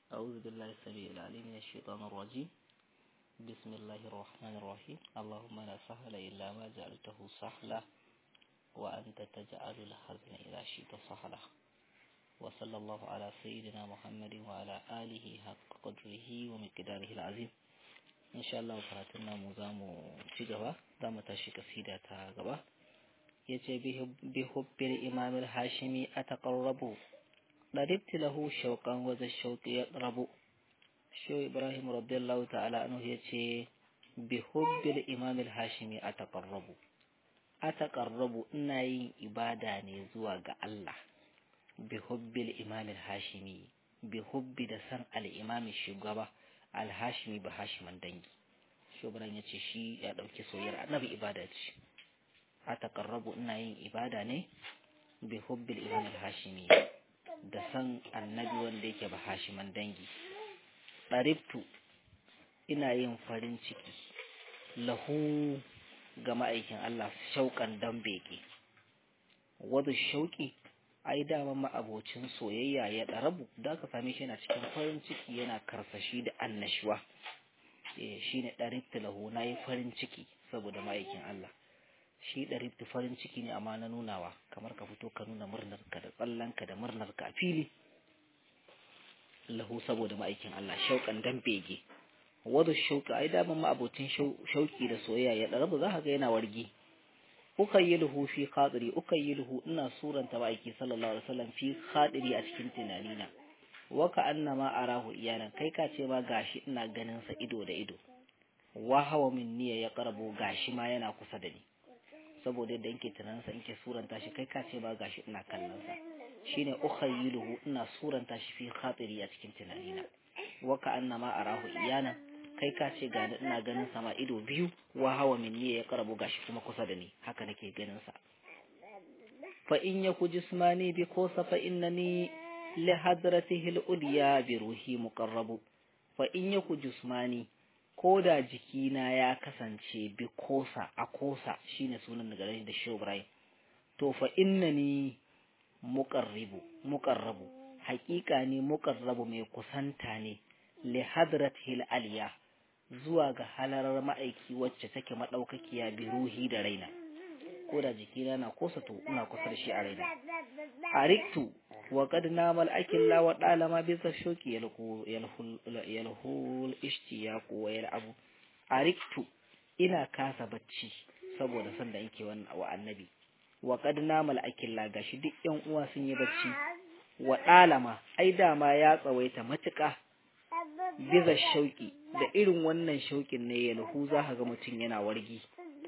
أعوذ بالله السميع العليم من الشيطان الرجيم بسم الله الرحمن الرحيم اللهم لا سهل إلا ما جعلته سهلا وأنت تجعل الحزن إذا شئت سهلا وصلى الله على سيدنا محمد وعلى آله حق قدره ومقداره العظيم إن شاء الله فراتنا مزام تجوا دام تشيك سيدة غبا يجي بحب الإمام الهاشمي أتقرب ضربت له شوقا وذا الشوق يضرب شو إبراهيم رضي الله تعالى عنه يجي بحب الإمام الهاشمي أتقرب أتقرب إني إبادة نزوى الله بحب الإمام الهاشمي بحب دسان الإمام الشغبة الهاشمي بهاشم دنجي شو إبراهيم يجي شي يدوكي سوير النبي إبادة أتقرب إني إبادة ني بحب الإمام الهاشمي da san annabi wanda yake ba hashiman dangi ɗaribtu ina yin farin ciki lahu ga ma'aikin Allah shauƙan dan beke wadda shauƙi ai dama ma'abocin soyayya ya ɗarabu da aka same shi yana cikin farin ciki yana karsashi da annashuwa shi ne ɗaribtu lahu na yi farin ciki saboda ma'aikin Allah shi ɗaribtu farin ciki ne amma na nunawa kamar ka fito ka nuna murnarka da tsallanka da murnarka a fili lahu saboda ma'aikin Allah shauƙan dan bege wadda shauƙi ai daman ma'abocin shauƙi da soyayya ya ɗarabu za ka ga yana wargi uka yi luhu fi khadiri uka yi luhu ina suranta ma'aiki sallallahu alaihi wasallam fi khadiri a cikin tunanina waka annama arahu iyanan kai ka ce ma gashi ina ganin sa ido da ido wa hawa min niyya ya karabo gashi ma yana kusa da ni saboda yadda yake tunansa in ke suranta shi kai ka ce ba gashi ina kallon sa shine ukhayyiluhu ina suranta shi fi khatiri a cikin tunanina wa ka annama arahu iyana kai ka ce ga ina ganin sama ido biyu wa hawa minni ya karabu gashi kuma kusa da ni haka nake ganin sa fa in yaku jismani bi kosa fa innani li hadratihi al-ulya bi ruhi muqarrabu fa in yaku jismani ko da jikina ya kasance bi kosa a kosa shine sunan daga da shobrai to fa innani muqarribu muqarrabu haƙiƙa ne muqarrabu mai kusanta ne li hadratil aliya zuwa ga halarar ma'aiki wacce take madaukakiya bi ruhi da raina ko da jikina na kosa to ina kusa da shi a raina ariktu wa qad namal akilla wa dalama bi zashoki yalhu yalhul yalhul ishtiyaq wa yal'abu ariktu ina kasa bacci saboda san da yake wannan wa annabi wa qad namal akilla gashi duk yan uwa sun yi bacci wa dalama ai dama ya tsawaita matuƙa biza shauki da irin wannan shaukin ne yalhu za ka ga mutum yana wargi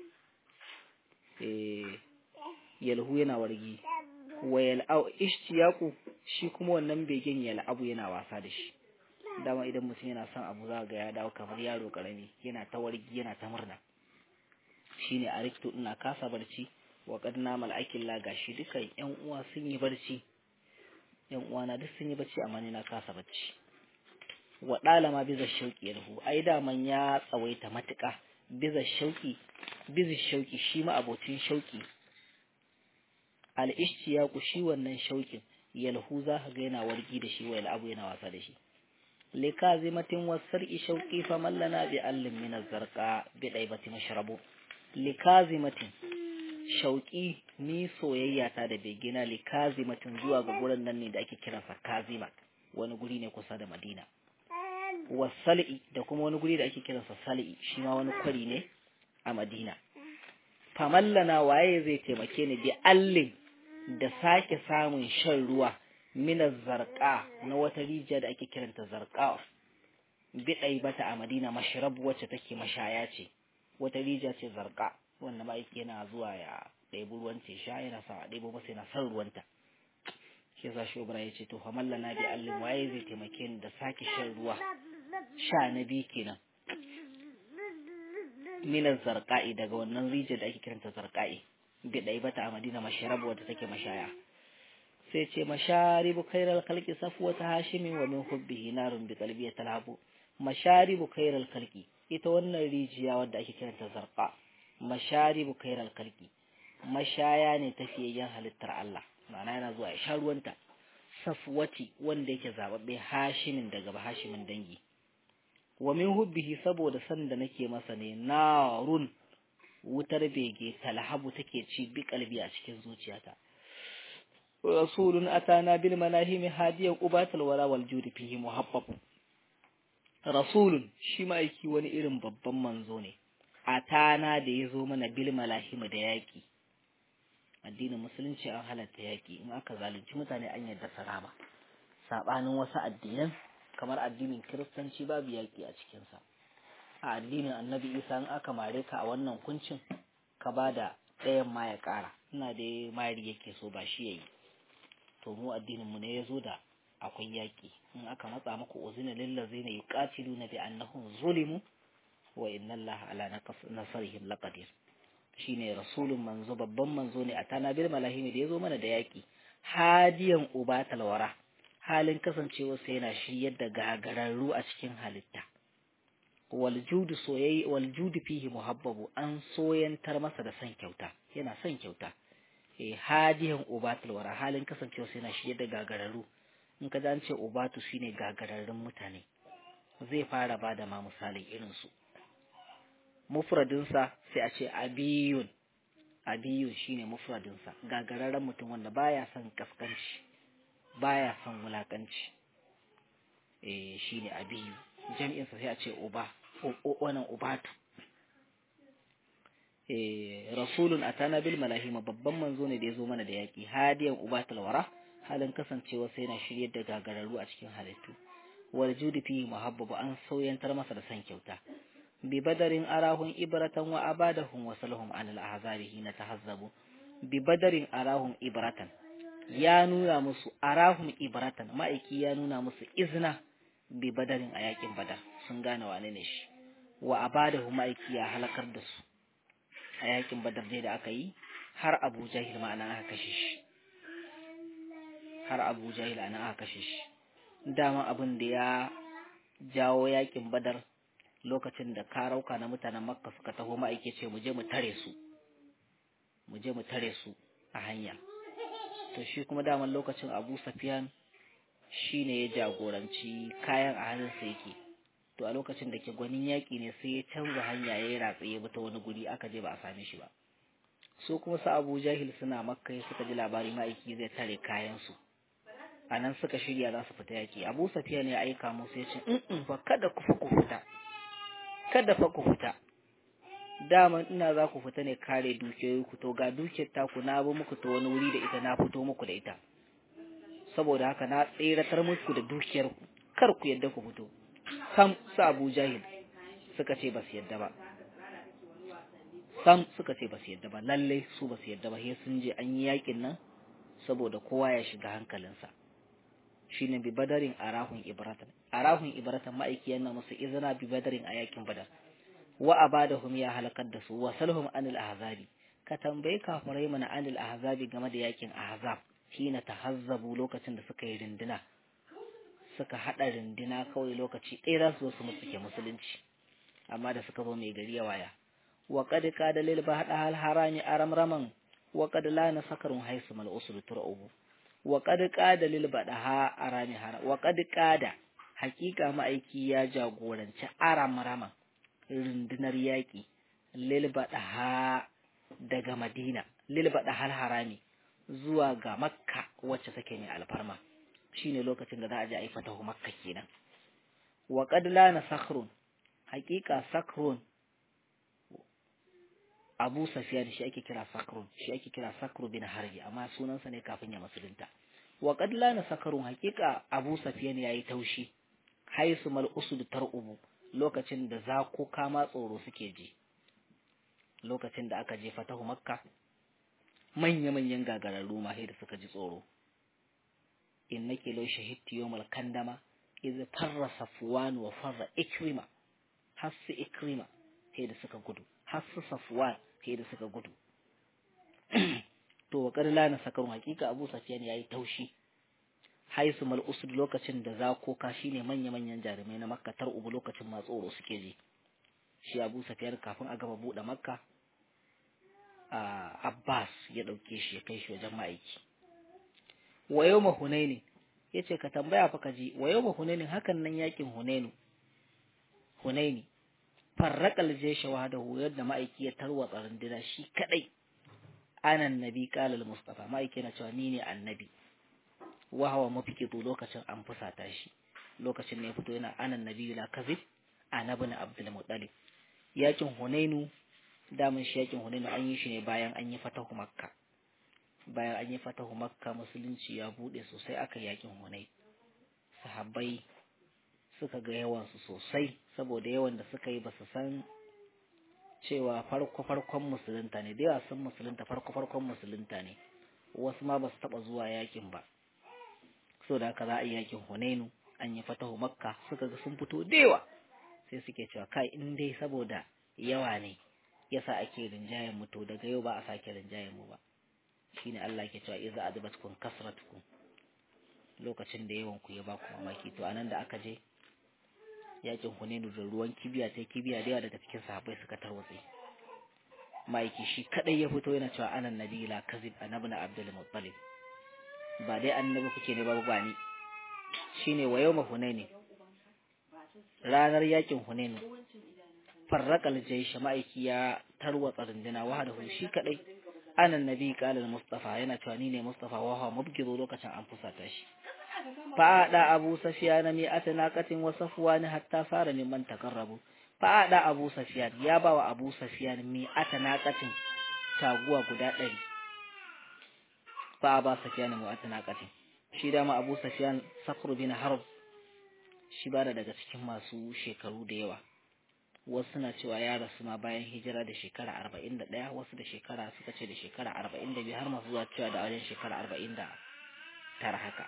eh yalhu yana wargi wa yal'au ishtiyaku shi kuma wannan begen yal'abu yana wasa da shi dama idan mutum yana son abu za ga ya dawo kamar yaro karami yana ta wargi yana ta murna shine ariktu ina kasa barci wa qad namal akilla gashi dukan yan uwa sun yi barci yan uwa na duk sun yi barci amma ni na kasa barci wa dalama biza shauki yarhu ai daman ya tsawaita matuƙa biza shauki biza shauki shi ma abocin shauki al-ishtiyaku shi wannan shaukin yalhu za ka ga yana wargi da shi wayal abu yana wasa da shi likazimatin wasar'i shauqi fa mallana bi allin min az-zarqa bi daibati mashrabu likazimatin shauqi ni soyayya ta da begina likazimatin zuwa ga gurin nan ne da ake kiransa kazima wani guri ne kusa da madina wasali'i da kuma wani guri da ake kiransa sali'i shi ma wani kwari ne a madina famallana waye zai taimake ni bi allin da sake samun shan ruwa mina zarqa na wata rijiya da ake kiranta zarqa bidai bata a madina mashrab wacce take mashaya ce wata rijiya ce zarqa wanda ma yake yana zuwa ya ɗebi ruwan ce sha yana sa a ɗebo masa yana son ruwanta shi yasa shobra ya ce to famallana bi allin waye zai taimake ni da sake shan ruwa sha na biyu kenan minar zarqa'i daga wannan rijiyar da ake kiranta zarqa'i bi dai bata a Madina masharab wadda take mashaya sai ce masharibu khairal khalqi safwata hashimin wa min hubbihi narun bi qalbi talabu masharibu khairal khalqi ita wannan rijiya wadda ake kiranta zarqa masharibu khairal khalqi mashaya ne tafiyayyen halittar Allah ma'ana yana zuwa ya sha ruwanta safwati wanda yake zababbe hashimin daga hashimin dangi wa min hubbihi saboda san da nake masa ne narun wutar bege talhabu take ci bi kalbi a cikin zuciyata rasulun atana bil manahimi hadiyan ubatul wara wal judi fihi muhabbab rasulun shi ma'aiki wani irin babban manzo ne atana da ya zo mana bil malahimi da yaki addinin musulunci an halatta yaki in aka zalunci mutane an yadda sarama sabanin wasu addinan kamar addinin kiristanci babu yaki a cikinsa a addinin annabi isa in aka mare ka a wannan kuncin ka ba da ɗayan ma ya ƙara ina da mari yake so ba shi yayi to mu addinin mu ne ya zo da akwai yaki in aka matsa muku uzina lillazina yuqatiluna bi annahum zulimu wa inna allaha ala nasrihim laqadir shine rasulun manzo babban manzo ne a tana bil malahimi da yazo mana da yaki hadiyan ubatal wara halin kasancewa sai yana shiryar da gagararru a cikin halitta wal judu soyayya wal judu fihi muhabbabu an soyantar masa da san kyauta yana son kyauta eh hadiyan ubatal wara halin kasancewa sai yana shiryar da gagararru in ka an ce ubatu shine gagararrun mutane zai fara bada ma misalin irin su mufradinsa sai a ce abiyun abiyun shine mufradinsa gagararren mutum wanda baya son kaskanci baya son wulakanci eh shine abiyu jami'insa sai a ce uba wannan ubatu eh rasulun atana bil malahima babban manzo ne da yazo mana da yaki hadiyan ubatul wara halin kasancewa sai na shiryar da gagararru a cikin halittu wal judi fi muhabbabu an sauyantar masa da san kyauta ببدر أراهم إبرة وأبادهم وصلهم عن الأحزاب حين تهذبوا ببدر أراهم إبرة يا نونا مسو أراهم إبرة ما إكي يا نونا مسو إذنا ببدر أياكين بدر سنغانا وانينش وأبادهم ما إكي يا هلكر دسو أياكين بدر دي da aka yi har Abu Jahil ma ana aka kashe shi har Abu Jahil ana aka kashe shi dama abin da ya jawo yakin Badar lokacin da karauka na mutanen makka suka taho ma'aike ce mu je mu tare su mu je mu tare su a hanya to shi kuma daman lokacin abu safiyan shi ne ya jagoranci kayan a hannunsa yake to a lokacin da ke gwanin yaƙi ne sai ya canza hanya ya yi ratsa ya bi ta wani guri aka je ba a same shi ba su kuma su abu jahil suna makka suka ji labari ma'aiki zai tare kayansu a nan suka shirya za su fita yaƙi abu safiyan ya aika musu ya ce in fa kada ku fa ku fita kada fa ku fita daman ina za ku fita ne kare dukiyoyi ku to ga dukiyar taku na bi muku ta wani wuri da ita na fito muku da ita saboda haka na tseratar muku da dukiyar ku kar ku yadda ku fito sam su Abu Jahil suka ce ba su yadda ba sam suka ce ba su yadda ba lalle su ba su yadda ba sai sun je an yi yakin nan saboda kowa ya shiga hankalinsa shine bi badarin arahun ibratan arahun ibratan ma'aiki yana musu izina bi badarin a yakin badar wa abadahum ya halakar da su wa salhum anil ahzabi ka tambayi kafirai mana anil ahzabi game da yakin ahzab hina tahazzabu lokacin da suka yi rindina suka hada rindina kawai lokaci ɗaya za su zo su musuke musulunci amma da suka zo mai gari ya waya wa qad qada lil bahda hal harami aramraman wa qad la nasakarun haisu mal usul tur'ubu wa qad qada lil badaha arami hara wa qad qada hakika ma'aiki ya jagoranci aramraman rundunar yaƙi lil badaha daga Madina lil badahal harami zuwa ga Makka wacce take mai alfarma shine lokacin da za a je a yi fatahu Makka kenan wa qad lana sakhrun hakika sakhrun Abu Sufyan shi ake kira Sakrun shi ake kira Sakru bin Harbi amma sunansa ne kafin ya musulunta wa qad lana sakarun hakika Abu Sufyan yayi taushi haisu mal usud tar'ubu lokacin da zako kama tsoro suke ji lokacin da aka je fatahu Makka manya manyan gagararru ma da suka ji tsoro innake law shahidti yawmal kandama idh farra safwan wa farra ikrima hasu ikrima sai da suka gudu hasu safwan sai da suka gudu to wa kadala na sakarun hakika Abu Sufyan yayi taushi haisu mal usud lokacin da zakoka shine manya manyan jarumai na Makka tar ubu lokacin ma tsoro suke ji shi Abu Sufyan kafin a gaba bude Makka a Abbas ya dauke shi ya kai shi wajen ma'aiki wa yawma Hunaini yace ka tambaya fa kaji wa yawma hunainin hakan nan yakin hunainu hunaini farraqal jaysha wahdahu yadda ma'aiki ya tarwatsa runduna shi kadai anan nabi qala al mustafa ma'aiki na cewa ni ne annabi wa hawa mafikitu lokacin an fusata shi lokacin ne ya fito yana anan nabi la kazib annabi na abdul muttalib yakin hunainu damun shi yakin hunainu an yi shi ne bayan an yi fatahu makka bayan an yi fatahu makka musulunci ya bude sosai aka yakin hunai sahabbai suka ga yawansu sosai saboda yawan da suka yi ba su san cewa farko farkon musulunta ne da yawa sun musulunta farko farkon musulunta ne wasu ma ba su taba zuwa yakin ba so da haka za a yi yakin hunainu an yi fatahu makka suka ga sun fito da yawa sai suke cewa kai in dai saboda yawa ne yasa ake rinjayen mu to daga yau ba a sake rinjayen mu ba shine Allah ke cewa iza adabatkum kasratukum lokacin da yawan ku ya ba ku mamaki to anan da aka je yakin Hunainu da ruwan kibiya sai kibiya da yawa daga cikin sahabbai suka tarwatse maiki shi kadai ya fito yana cewa anan nabi la kazib annabi na Abdul Muttalib ba dai annabi kuke ne babu bani shine wa yawma Hunaini ranar yakin Hunainu farraqal jaysh ma'aiki ya tarwatsa runduna wahadahu shi kadai anan nabi qala mustafa yana cewa ni ne mustafa wa huwa mubghidu lokacin an fusata shi fa da abu safiyan mi atanaqatin wa safwan hatta fara mimman takarrabu fa da abu safiyan ya ba wa abu safiyan mi atanaqatin taguwa guda ɗari fa ba safiyan mi atanaqatin shi da ma abu safiyan sakru bin harb shi ba daga cikin masu shekaru da yawa wasu suna cewa ya rasu ma bayan hijira da shekara arba'in da ɗaya wasu da shekara suka ce da shekara arba'in da biyu har masu zuwa cewa da wajen shekara arba'in da tara haka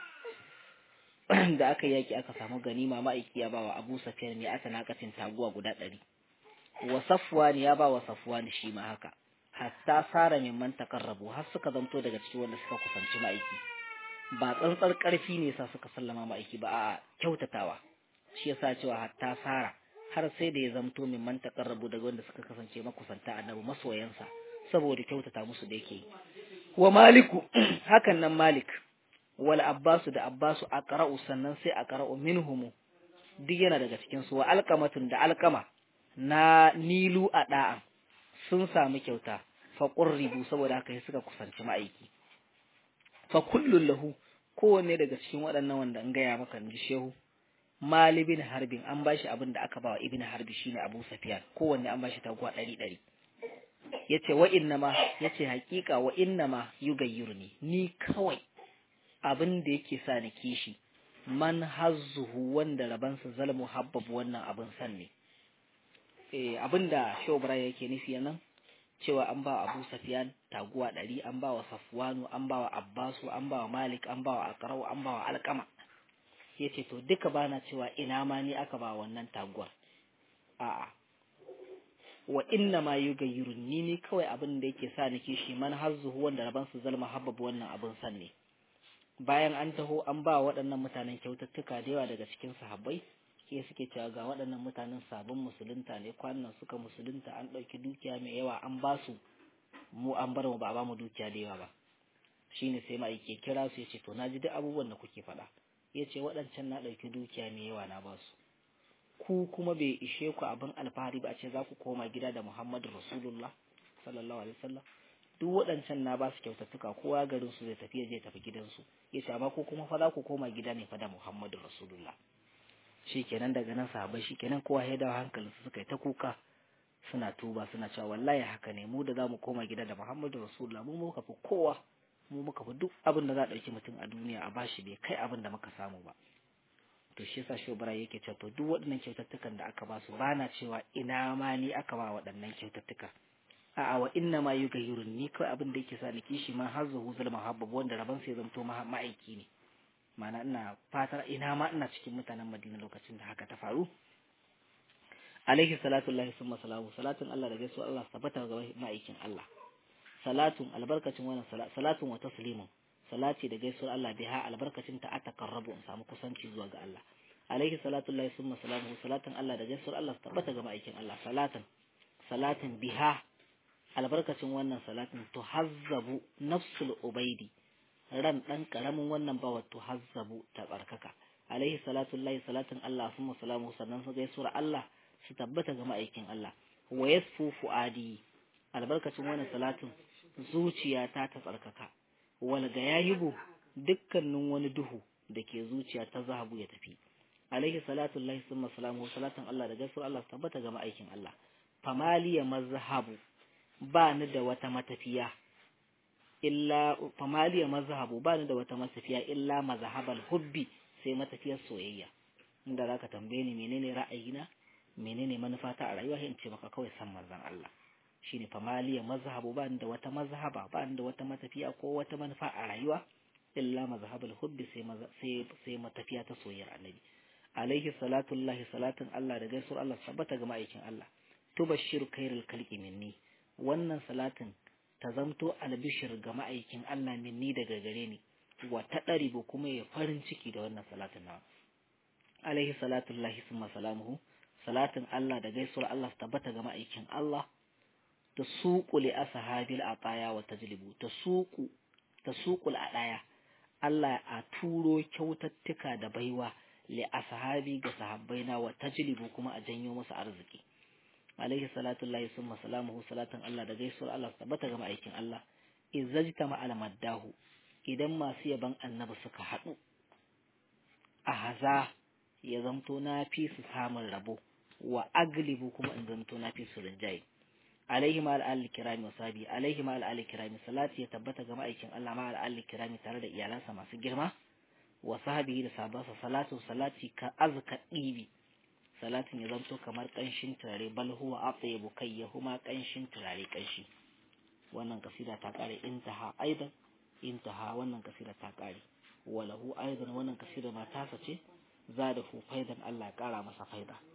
da aka yaki aka samu ganima ma'aiki ya bawa abu safiyan ne aka nakatin taguwa guda ɗari wa safwan ya bawa safwan shi ma haka hatta sara min man takarrabu har suka zanto daga cikin wanda suka kusanci ma'aiki ba tsantsar ƙarfi ne sa suka sallama ma'aiki ba a kyautatawa shi yasa cewa hatta sara har sai da ya zamto min man taqarrabu daga wanda suka kasance makusanta annabi masoyansa saboda kyautata musu da yake wa maliku hakan nan malik wal abbasu da abbasu aqra'u sannan sai aqra'u minhum duk yana daga cikin su wa alqamatun da alqama na nilu a da'a sun samu kyauta fa qurribu saboda haka sai suka kusanci ma'aiki fa kullun lahu kowanne daga cikin waɗannan wanda an gaya maka ji shehu Mali bin Harbin an bashi abin da aka bawa Ibn Harbi shine Abu Sufyan kowanne an bashi taguwa ɗari ɗari yace wa innama yace hakika wa innama yugayyiruni ni kawai abin da yake sa ni kishi man hazzuhu wanda rabansa zalmu habbab wannan abin san ne eh abinda Shobra yake nufi nan cewa an ba Abu Sufyan taguwa ɗari an ba wa Safwanu an ba wa Abbasu an ba wa Malik an ba wa Aqrau an ba wa Alqama ya ce to duka bana cewa ina ma ni aka ba wannan taguwar a'a wa inna ma yugayyirun ni ne kawai abin da yake sa nake shi man hazzuhu wanda raban su zalma habbab wannan abin san ne bayan an taho an ba waɗannan mutanen kyaututtuka da yawa daga cikin sahabbai ke suke cewa ga waɗannan mutanen sabon musulunta ne kwanan suka musulunta an ɗauki dukiya mai yawa an ba su mu an bar mu ba a ba mu dukiya da yawa ba shine sai ma'aike kira su ya ce to na ji duk abubuwan da kuke faɗa ya ce waɗancan na ɗauki dukiya mai yawa na ba su ku kuma bai ishe ku abin alfahari ba a ce za ku koma gida da muhammadu rasulullah sallallahu alaihi wasallam duk waɗancan na ba su kyautattuka kowa garin su zai tafi ya je tafi gidansu ya ce amma ko kuma fa za ku koma gida ne fa da muhammadu rasulullah shikenan daga nan sahabbai shikenan kowa ya dawo hankalin su suka yi ta kuka suna tuba suna cewa wallahi haka ne mu da za mu koma gida da muhammadu rasulullah mu muka fi kowa mu muka fi duk abin da za a ɗauki mutum a duniya a bashi bai kai abin da muka samu ba to shi yasa shobara yake cewa to duk waɗannan kyaututtukan da aka ba su ba na cewa ina ma ni aka ba waɗannan kyaututtuka a'a wa inna ma yugayyirun ni kawai abin da yake sa ni kishi ma har zuhu zulma habbab wanda rabon sai zamto ma'aiki ne ma'ana ina fatar ina ma ina cikin mutanen Madina lokacin da haka ta faru alaihi salatu lillahi summa salamu salatun Allah da gaisuwa Allah tabbata ga ma'aikin Allah salatun albarkacin wannan salatun wa taslimun salati da gaisuwar Allah biha albarkacin ta atakarrabu in samu kusanci zuwa ga Allah alaihi salatu lillahi summa salamu salatun Allah da gaisuwar Allah tabbata ga ma'aikin Allah salatan salatin biha albarkacin wannan salatin tuhazzabu nafsul ubaidi ran dan karamin wannan bawa to hazzabu ta tsarkaka alaihi salatu lillahi salatin Allah summa salamu sannan su gaisuwar Allah su tabbata ga ma'aikin Allah wa yasfu fuadi albarkacin wannan salatin zuciyata ta tsarkaka wal gayayibu dukkanin wani duhu da ke zuciya ta zahabu ya tafi alaihi salatu lillahi summa salamu salatin Allah da gaisuwar Allah su tabbata ga ma'aikin Allah famaliya mazhabu ba ni da wata matafiya illa famaliya mazhabu ba ni da wata matafiya illa mazhabal hubbi sai matafiyar soyayya inda zaka tambaye ni menene ra'ayina menene manufata a rayuwa in ce maka kawai san manzon Allah shine famaliya mazhabu ba ni da wata mazhaba ba ni da wata matafiya ko wata manufa a rayuwa illa mazhabal hubbi sai sai sai matafiya ta soyayyar annabi alaihi salatu lillahi salatin Allah da gaisuwar Allah sabbata ga ma'aikin Allah tubashshiru khairul khalqi minni wannan salatin ta zamto albishir ga ma'aikin Allah minni daga gare ni wa ta ɗaribu kuma ya farin ciki da wannan salatin nawa alaihi salatu lahi summa salamuhu salatin Allah da gaisuwar Allah tabbata ga ma'aikin Allah ta suku li ashabil ataya wa tajlibu ta suku ta suku adaya Allah a turo kyautattuka da baiwa li ashabi ga sahabbaina wa tajlibu kuma a janyo musu arziki alaihi salatu lahi summa salamuhu salatin Allah da gaisuwar Allah tabbata ga ma'aikin Allah izzajta ma'al maddahu idan masu yaban annabi suka haɗu a haza ya zamto na fi su samun rabo wa aglibu kuma in zamto na fi su rinjaye alaihi ma al'alli kirami wa sabi alaihi ma al'alli kirami salati ya tabbata ga ma'aikin Allah ma al'alli kirami tare da iyalansa masu girma wa sahabihi da sabansa salatu salati ka azka ɗibi salatin ya zamto kamar ƙanshin turare bal huwa atyabu kai ya huma ƙanshin turare ƙanshi wannan kasida ta ƙare intaha aidan intaha wannan kasida ta ƙare walahu aidan wannan kasida ma tasa ce za da fu faidan Allah ya ƙara masa faida